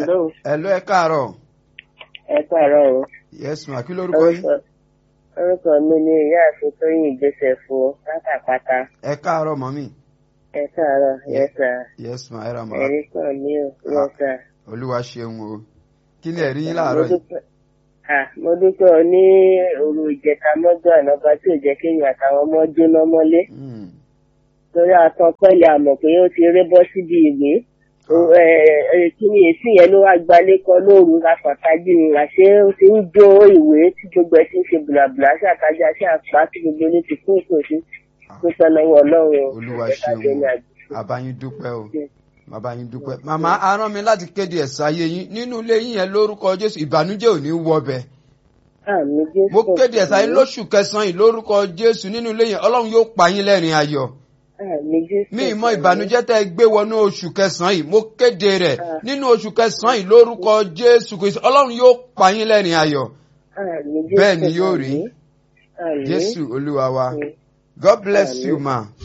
Hello. Hello, ẹ káàárọ̀. Ẹ káàárọ̀ o. Yes ma, kí lórúkọ yín? Orúkọ orúkọ mi ni ìyáàfin Tóyìn ìgbésẹ̀ fún pátápátá. Ẹ káàárọ̀ mọ́mí. Ẹ káàárọ̀, yes sir. Yes ma, ẹ ra ma. Ẹ̀rí kan ní o, yes sir. Olúwa ṣeun o. Kí ni ẹ̀rí yín láàárọ̀ Mo yìí? dúpẹ́- Ah, Mo dúpẹ́ ọ ní òru ìjẹta mọ́jọ́ ànába tí ò jẹ́ kéèyàn àtàwọn ọmọ jóná mọ́lé. Hmm. Torí àtàn pẹ́lẹ́ àmọ̀ pé ó ti ré bọ́ síbi ìwé. O- ẹ- ẹ- Kí ni èsì yẹn ló wá gbalé kan lóru afọ̀tajú ni àṣé ó ti ń jó ìwé tí gbogbo ẹ ti ń ṣe bùlàbùlà sí àtajà sí àpá tí gbogbo ní ti kún ìtòsí. Dúpẹ́ lọ́wọ́ Ọlọ́run o. Olúwa Ẹ ká ṣeun jẹ́ ní o. àdúgbò. Àbáyín dúpẹ́ o. Yes. Bàbá yín dúpẹ́. Màmá a rán mi láti kéde ẹ̀sà ayé yín. Nínú ilé yín yẹn lórúkọ Jésù, ìbànújẹ́ ò ní wọbẹ̀. Àmì Jésù. Mo kéde ẹ̀sà yín lóṣù kẹsàn-án yìí lórúkọ Jésù. Nínú ilé yẹn, Ọlọ́run yóò pa yín lẹ́rìn ayọ̀. Àmì Jésù. Mi ìmọ̀ ìbànújẹ́ tẹ́ ẹ gbé wọnú oṣù kẹsàn-án yìí. Mo kéde rẹ̀. Ah. Nínú oṣù kẹsàn-án yìí lórúkọ Jésù Kristi. Ọlọ́run yóò pa yín lẹ́rìn ayọ̀. Àmì Jésù. Bẹ́ẹ̀ ni yóò rí. Àmì. Jésù Olúwa wa. Àmì. God bless Àmín. you ma.